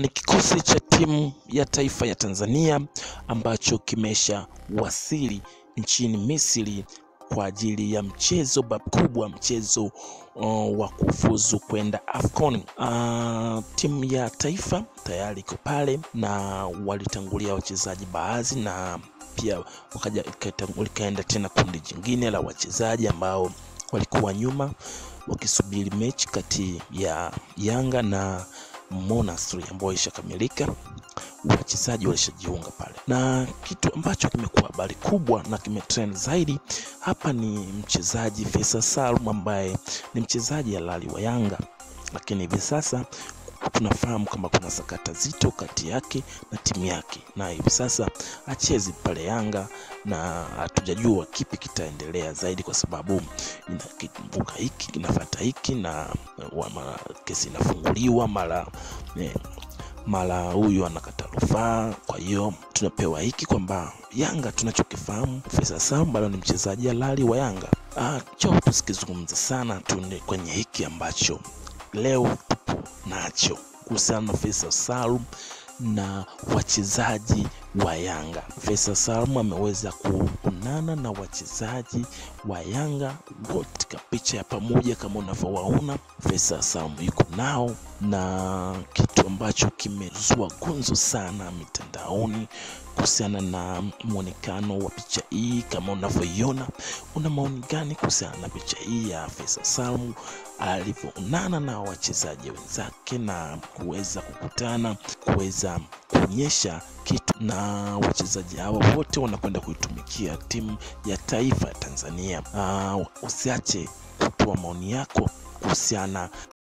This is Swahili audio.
Ni kikosi cha timu ya taifa ya Tanzania ambacho kimesha wasili nchini Misri kwa ajili ya mchezo bakubwa, mchezo uh, wa kufuzu kwenda AFCON. Uh, timu ya taifa tayari iko pale na walitangulia wachezaji baadhi na pia wakaja likaenda tena kundi jingine la wachezaji ambao walikuwa nyuma wakisubiri mechi kati ya Yanga na Monastir ambayo ishakamilika, wachezaji walishajiunga pale, na kitu ambacho kimekuwa habari kubwa na kimetrend zaidi hapa ni mchezaji Faisal Salum ambaye ni mchezaji halali wa Yanga, lakini hivi sasa tunafahamu kama kuna sakata zito kati yake na timu yake, na hivi sasa achezi pale Yanga na hatujajua kipi kitaendelea zaidi, kwa sababu inakumbuka hiki kinafuata hiki na mara kesi inafunguliwa mara eh, mara huyu anakata rufaa. Kwa hiyo tunapewa hiki kwamba Yanga tunachokifahamu Faisal Salum bado ni mchezaji halali wa Yanga. Ah, cho tusikizungumza sana tu kwenye hiki ambacho leo tupo nacho kuhusiana na Faisal Salum na wachezaji wa Yanga. Faisal Salum ameweza kuonana na wachezaji wa Yanga wote katika picha ya pamoja kama unavyowaona. Faisal Salum yuko nao, na kitu ambacho kimezua gunzo sana mitandaoni kuhusiana na mwonekano wa picha hii kama unavyoiona. Una maoni gani kuhusiana na picha hii ya Faisal Salum alivyoonana na wachezaji wenzake na kuweza kukutana kuweza kuonyesha kitu, na wachezaji hawa wote wanakwenda kuitumikia timu ya taifa ya Tanzania. Uh, usiache kutoa maoni yako kuhusiana